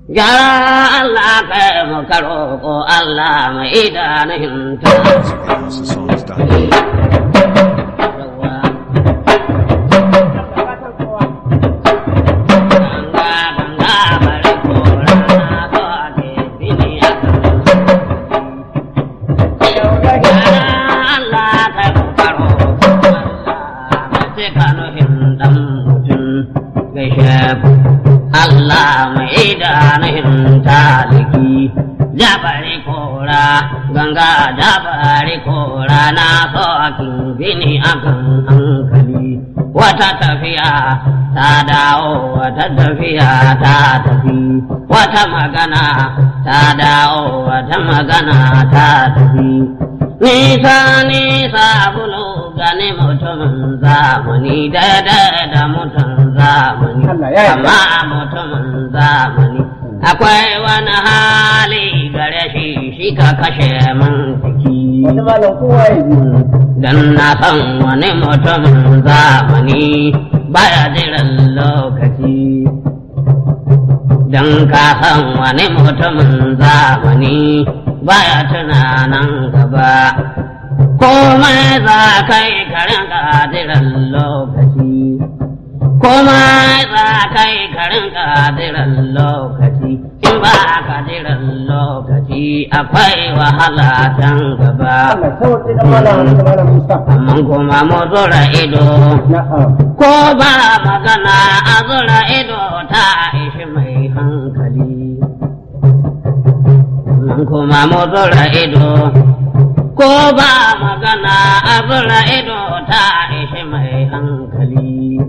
Gyara Allah kai mu karo ko Allah mai idanun ta. Allah mai idanun taliki jabari kora ganga jabari kora na sokin bini akan hankali wata tafiya ta dawo wata tafiya ta tafi wata magana ta dawo wata magana ta tafi nisa nisa bulu gani mutumin zamani daidai da mutum zamani amma mutumin zamani akwai wani hali gare shi shi ka kashe min jiki dan na san wani mutumin zamani baya jiran lokaci dan ka san wani mutumin zamani baya tunanan gaba komai za ka yi karin kadiran lokaci komai za ka yi karin kadiran lokaci in ba kadiran lokaci akwai wahala can gaba amma kuma mu zura ido ko ba magana a zura ido ta ishi mai hankali nan kuma mu zura ido ko ba magana a zura ido ta ishi mai hankali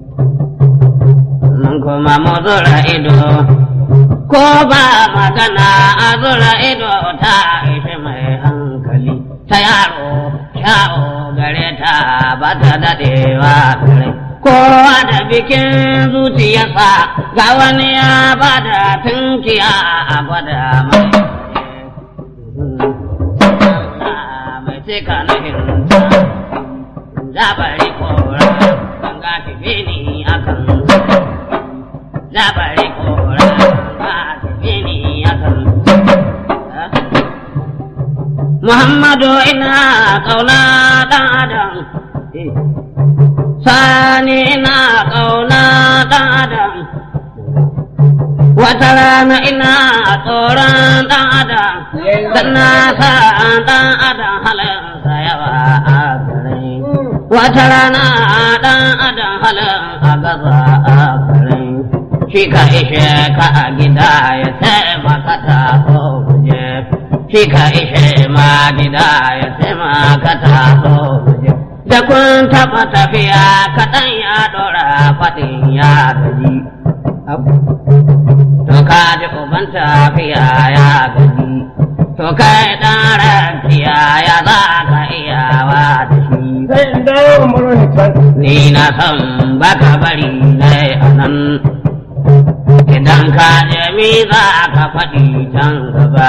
nan kuma mu zura ido ko ba magana a zura ido ta ishi mai hankali ta yaro sha'o gare ta ba ta daɗewa gare kowa da bikin zuciyarsa ga wani ya ba da tunkiya a gwada mai mai cika nuhin zabari kora ganga tafi ni akan zabari kora ganga tafi ni akan Muhammadu ina kauna dan adam sani ina kauna dan adam wata rana ina tsoron dan adam dan na sa dan adam halinsa yawa a gare wata rana dan adam halin a gaza a gare shi ka ishe ka a gida ya taimaka ta so guje shi ka ishe ma gida ya taimaka ta so guje da kun taɓa tafiya kaɗan ya ɗora faɗin ya gaji to ka ji uban tafiya ya gaji to kai ɗan rakiya ya za ka iyawa da shi ni na san baka bari na a nan idan ka je mi za ka faɗi can gaba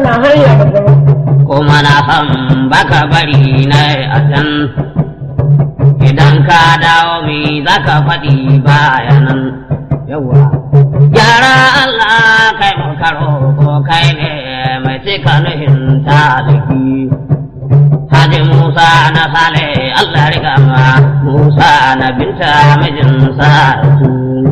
kuma na san baka bari na a can idan ka dawo mi za ka faɗi bayanan yawa gyara Allah kai mu karo ko kai ne mai cika nuhin taliki Haji Musa na sale Allah riga ma Musa na binta mijin sa su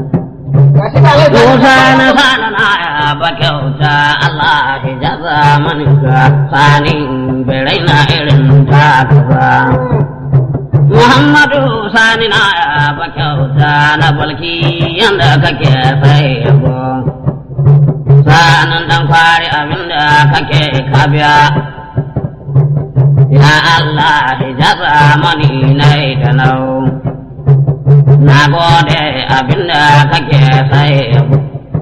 Musa na sana na ba kyauta Allah hijaza maninka sani bai na irin ta ba. Muhammadu sani na ba kyauta na balki yanda kake sai yabo. Sanan dan kwari abinda kake kabiya. Ya Allah hijaza mani na da nau. Na gode abinda kake sai yabo.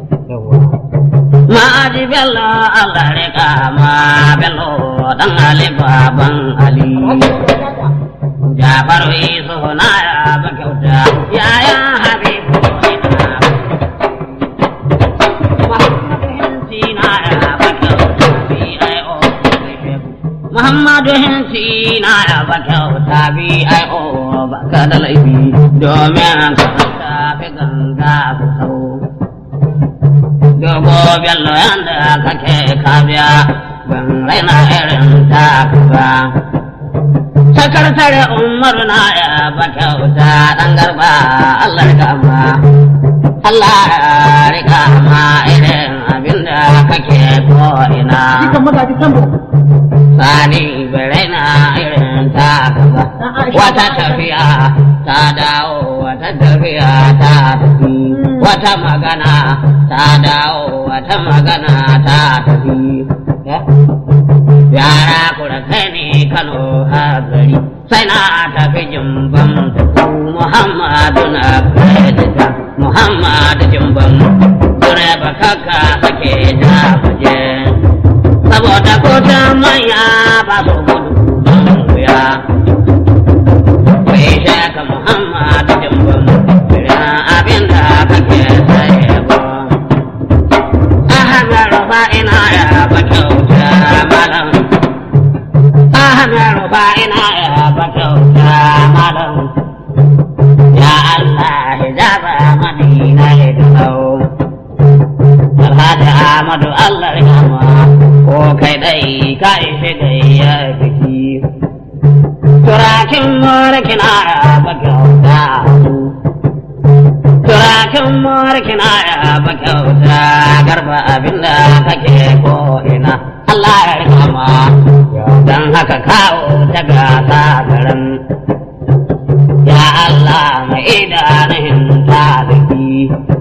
Ma'aji bello Allah rika ma bello dan Ali baban Ali. Jafaru isu na ya ba kyauta yaya Habibu ina Muhammadu hinsi na ya ba kyauta B.I.O. Muhammadu hinsi na ya ba kyauta B.I.O. ba ka da laifi domin ka tafi ganga ku sau. dogo bello yanda kake kabiya ban raina irin ta ba sakatare umaru na ya ba kyauta dan garba Allah ya kama Allah ya rika ma irin abinda kake ko ina Jikan magaji sambo. sani bai raina irin ta ba wata tafiya ta dawo wata tafiya ta tafi wata magana ta dawo wata magana ta tafi yara kura kai ne kano a gari sai na tafi jimban da ku muhammadu na kredita muhammadu jimban direba kaka sake da muje saboda kotun manya ba su gudu don wuya kai shaka muhammadu jimban irin abin da kake saye ba ahmed rufa ina ya ba kyauta malam ahmed rufa ina ya ba kyauta malam ya allah hijaba madina ya dau alhaji ahmadu allah rahama ko kai dai ka ishe gayya biki turakin mulkin ya ba kyauta turakin mulkin ya ba kyauta garba abinda kake ko ina Allah ya rikama don haka kawo ta gasa garin ya Allah mai idanun taliki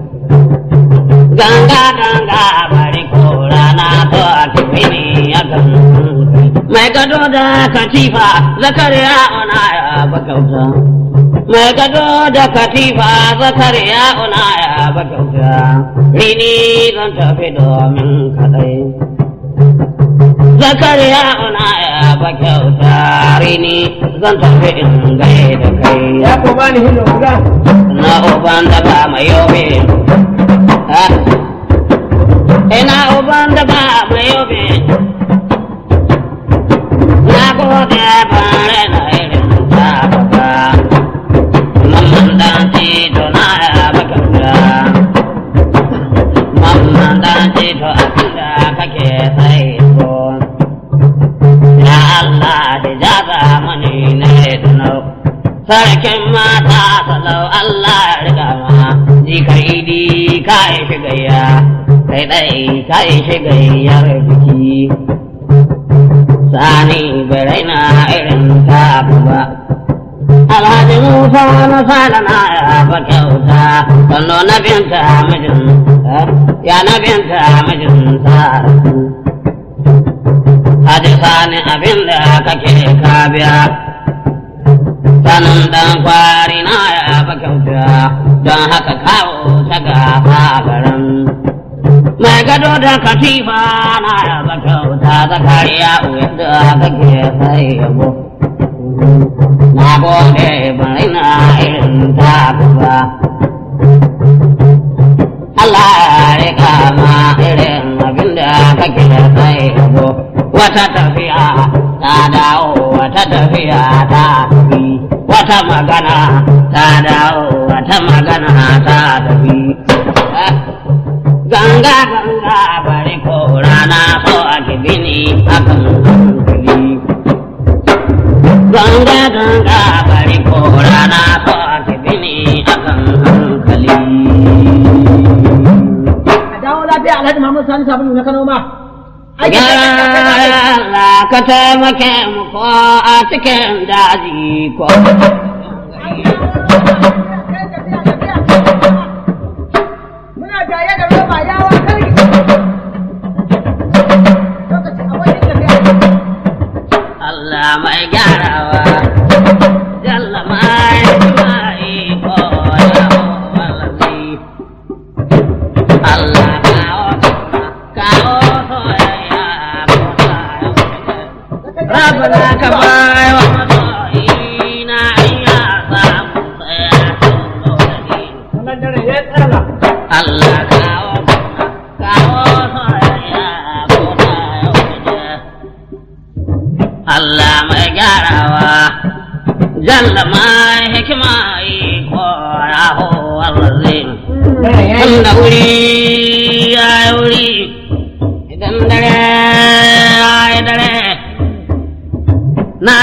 ganga ganga bari ko rana to a tafini ya kan mai gado da katifa zakariya ona ya ba kyauta mai gado da katifa zakariya una ya ba kyauta rini zan tafi domin kadai zakariya una ya ba kyauta rini zan tafi in gai da kai Ya ko bani hillo guda. na uban da ba mai yobe ha? ina uban da ba mai yobe na gode bare na irin ta baba mamman dan tito na ya bakauta mamman dan tito abinda kake sai ko ya Allah hijaza mani ne tunau sarkin mata salau Allah ya riga ma ji ka idi ka yi shigayya kai dai ka yi shigayyar biki sani bai raina irin ta ba Alhaji Musa na sada na ya ba kyauta, sannu na binta mijin, ya na binta mijin sa. Haji sani abin da kake ka biya, sanin dan kwari na ya ba kyauta, don haka kawo ta gafa garin. Mai gado da katifa na ya ba kyauta, zakariya uyar da kake sai yabo. na gode bai na irin ta ba. Allah ya rika ma irin abin da kake sai yabo. Wata tafiya ta dawo, wata tafiya ta tafi, wata magana ta dawo, wata magana ta tafi. Ganga ganga bari ko rana so a kibini akan hankali. ganga ganga bari ko rana so ake bini akan hankali A dawo lafiya Alhaji Muhammad Sani Sabulu na Kano ma. Ai, ya Allah ka taimake mu ko a cikin daji ko Muna jaye da roba yawa karki. Lokaci a wajen tafiya. Allah mai gyarawa jalla mai mai ko ya wallahi Allah kawo kawo soyayya ko ta Rabbana ka bai wa masoyina iya samu tsaya Wannan dare ya tsara. Allah kawo kawo soyayya ko ta Allah mai gyarawa jalla mai hikima iko ya ho wallazi Dare ya yi. wanda wuri ya yi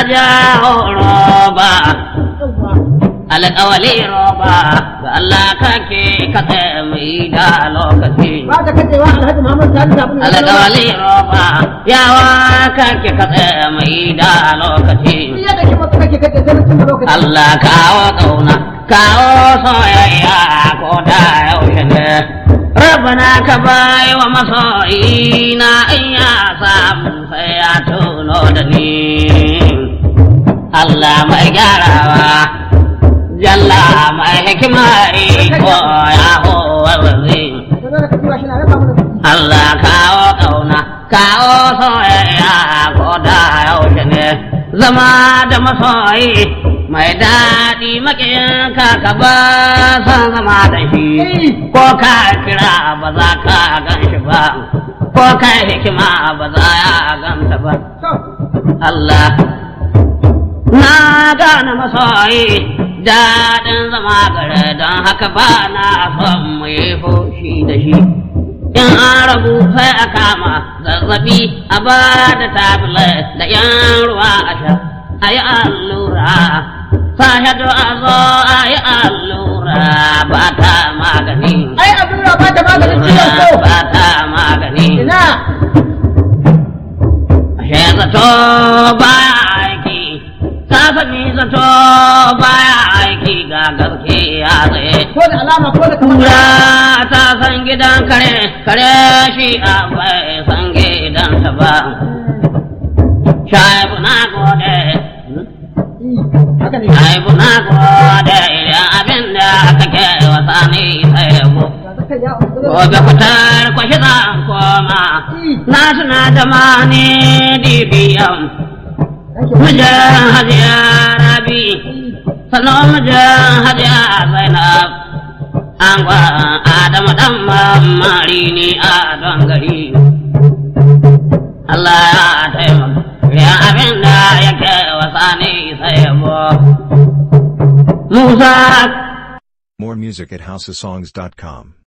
jawo roba alƙawali roba ga Allah kake katse mai da lokaci ba ta kace wa Alhaji Muhammad Sani sabulu na Kano alƙawali roba yawa kake katse mai da lokaci Duk yadda ke maka kake kace sai mutum da lokaci Allah kawo ƙauna kawo soyayya ko da yaushe ne Rabbana ka bai wa masoyi na in ya samu sai ya tuno da ni Allah mai gyarawa Jalla mai hikima ko ya howa wazi ka zo da kace wa shi na raba mana Allah kawo ƙauna kawo soyayya ko da yaushe ne zama da masoyi mai daɗi maƙiyinka ka ba san zama da shi ko ka kira ba za ka gan shi ba ko ka hikima ba za ya ganta ba to Allah na gane masoyi daɗin zama gare don haka ba na son mu yi fushi da shi in an rabu sai a kama zazzabi a ba da tablet da yan ruwa a sha a yi allura sahadu a zo a yi allura ba ta magani ai abin da ba ta maganin ciwon so ba ta magani ina Ashe zato baya aiki, ka sani zato baya aiki ga gaske ya tsaye. ko da alama ko da kamar Kura ta san gidan kare, kare shi a bai san gidansa ba. Shaibu na gode, haka ne shaibu na gode idan abin da kake wasa ni sai yabo. ga zaka ya Gobe fitar kwashi zan koma, na tuna da mani dibiyan. Mijin hajiya rabi, sannan mijin hajiya zainab. An gwa Adamu ɗan mamari ni a don gari. Allah ya taimaka, ya abin da yake wasa ni sai yabo. Musa More music at houseofsongs.com.